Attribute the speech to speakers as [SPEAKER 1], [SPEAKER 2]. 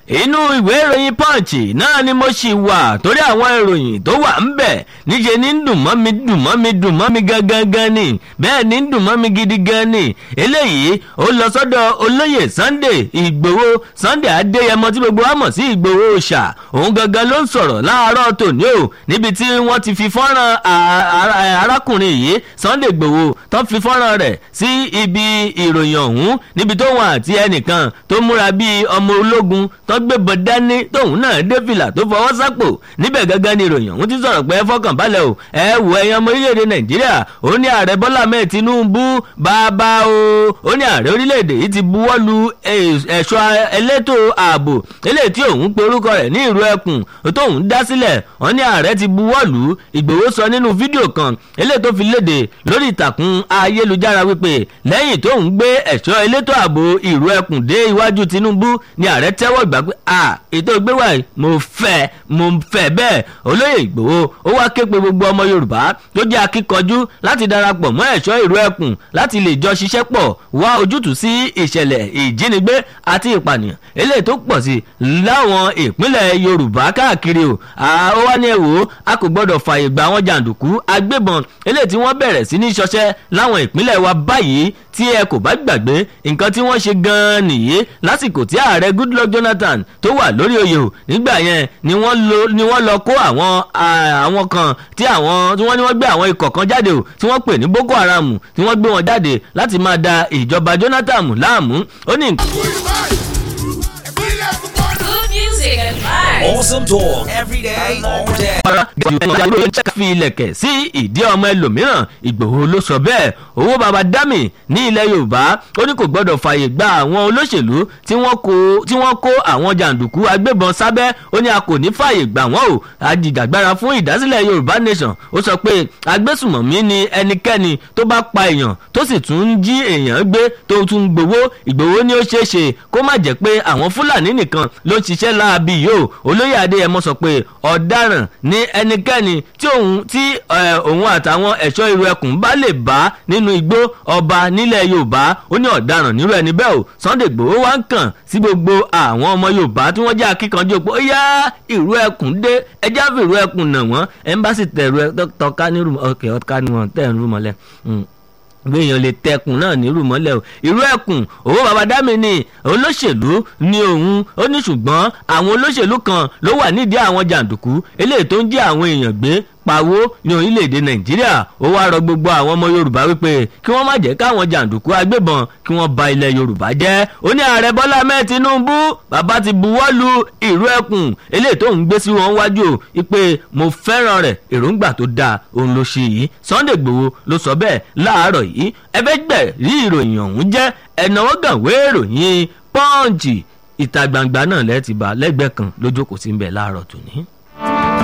[SPEAKER 1] inú ìwé ìròyìn punch náà ni mo ṣì wà torí àwọn ìròyìn tó wà ń bẹ̀ níṣẹ́ ní dùn mọ́ mi dùn mọ́ mi dùn mọ́ mi gangan gan ni bẹ́ẹ̀ ní dùn mọ́ mi gidi gan ni eléyìí ó lọ sọ́dọ̀ olóyè sunday ìgbòho sunday adéyẹmọ tí gbogbo wa mọ̀ sí ìgbòho ṣà òun gangan ló ń sọ̀rọ̀ láàárọ̀ tòní o níbi tí wọ́n ti fi fọ́nrán arákùnrin yìí sunday ìgbòho tó fi fọ́nrán rẹ̀ sí ibi ìròyìn ọ̀hún níbi tó wọn àti ẹnìkan tó múra bíi ọmọ ológun tó gbébọn dání tóun náà dé fìlà tó fọwọ́ sápò níbẹ̀ gángan ni ìròyìn ọ̀hún ti sọ̀rọ̀ pé ẹ fọkàn balẹ̀ o ẹ wò ẹ̀yàn ọmọ orílẹ̀-èdè nàìjíríà ó ní ààrẹ bọ́lá mẹ́ẹ̀ tinubu bàbá o ó ní ààrẹ orílẹ̀-èdè yìí ti buwọ́ lu ẹ̀ṣọ́ elétò ààbò eléyìí tí òun pe orúkọ rẹ̀ ní ìró ẹkùn tóun dá sílẹ̀ wọ́n ní ààrẹ ti buwọ́ lù ú ìgbòho sọ nínú fídíò kan eléyìí tó fi léde lórí ìtàkùn ayélujára wípé lẹ́yìn tóun gbé ẹ̀ṣọ́ elétò ààbò ìró ẹkùn dé iwájú tinubu ni ààrẹ tẹ́wọ́ gbà pé à ètò ìgbéwà yìí mo fẹ́ mo fẹ́ bẹ́ẹ̀ olóyè ìgbòho ó wá ké pe gbogbo ọmọ yorùbá tó jẹ́ akíkanjú láti darapọ̀ mọ́ ẹ̀ṣọ́ ìró ẹkùn láti lè jọ ṣiṣẹ́ pọ̀ wá ojútùú sí ìṣẹ̀lẹ̀ ìjínigbé àti ìpànìyàn eléyìí tó pọ̀ sí láwọn ìpínlẹ̀ yorùbá káàkiri o ó wá ní ẹ̀wò a kò gbọ́dọ̀ fààyè gba àwọn jàǹdùkú agbébọn eléyìí tí wọ́n bẹ̀rẹ̀ sí ní ṣọṣẹ́ láwọn ìpínlẹ̀ wa báyìí tí ẹ kò bá gbàgbé nǹkan tí wọ́n ṣe gan-an nìyí lásìkò tí ààrẹ goodluck jonathan tó wà lórí oyè o nígbà yẹn ni wọ́n lọ kó àwọn àwọn kan tí àwọn tí wọ́n ní wọ́n gbé àwọn ikọ̀ kan jáde o tí wọ́n pè ní boko haram tí wọ́n gbé wọn jáde láti máa da ìjọba jonathan láàmú ó ní.
[SPEAKER 2] Good music and vibes.
[SPEAKER 3] Awesome talk every day, all day.
[SPEAKER 1] fi ilẹ̀kẹ̀ sí ìdí ọmọ ẹlòmíràn ìgbòho ló sọ bẹ́ẹ̀ owó baba dami ní ilẹ̀ yorùbá ó ní kò gbọ́dọ̀ fààyè gba àwọn olóṣèlú tí wọ́n kó àwọn jàǹdùkú agbébọn sábẹ́ ó ní a kò ní fààyè gbà wọ́n o àjìjàgbara fún ìdásílẹ̀ yorùbá nation ó sọ pé agbésùmọ̀mí ni ẹnikẹ́ni tó bá pa èèyàn tó sì tún ń jí èèyàn gbé tó tún ń gbowó ìgbòho ni ó ṣeé ṣe kó má jẹ́ pé àwọn fúlàní nìkan ló ń ṣiṣẹ́ láabi yìí o olóyè adéyẹmọ sọ pé ọ̀daràn ní ẹnikẹ́ni tí òun tí òun àtàwọn ẹ̀ṣọ́ irú ẹkùn bá lè bá nínú igbó ọba nílẹ̀ yorùbá ó ní ọ̀daràn nírú ẹni bẹ́ẹ̀ o sunday gbòó wá ń kàn sí gbogbo àwọn ọmọ yorùbá tí wọ́n jẹ́ akíkanjú pé ó yá ìrú ẹkùn dé ẹjẹ́ àfi ìrú ẹkùn nà wọ́n ẹ̀ńbásì tẹ̀rù ẹ tọ́ka nírú ọkẹ́ ọ̀ká ni wọ́n tẹ̀ ń rú mọ́lẹ̀ gbéyàn lè tẹkùn náà nírú mọ́lẹ̀ o irú ẹkùn owó babadámi ni olóṣèlú ni òun ó ní ṣùgbọ́n àwọn olóṣèlú kan ló wà nídìí àwọn jàǹdùkú eléyìí tó ń jí àwọn èèyàn gbé pawó ní orílẹ̀-èdè nàìjíríà ó wá rọ gbogbo àwọn ọmọ yorùbá wípé kí wọ́n má jẹ́ káwọn jàǹdùkú agbébọn kí wọ́n ba ilẹ̀ yorùbá jẹ́ ó ní ààrẹ bọ́lá mẹ́ẹ̀ tinubu bàbá ti buwọ́ lu ìrú ẹkùn eléyìí tó ń gbé sí wọn wájú o wípé mo fẹ́ràn rẹ̀ èròǹgbà tó dáa òun ló ṣe yìí sunday gbowó ló sọ bẹ́ẹ̀ láàárọ̀ yìí ẹ fẹ́ gbẹ̀ rí ìròyìn ọ̀hún jẹ́ ẹ̀nàwó gànwé ìròyìn pọ́ǹchì ìta gbangba náà lẹ́ẹ̀tì bá lẹ́gbẹ̀ẹ́ kan lójókòó sí ń bẹ̀ láàárọ̀ tòní.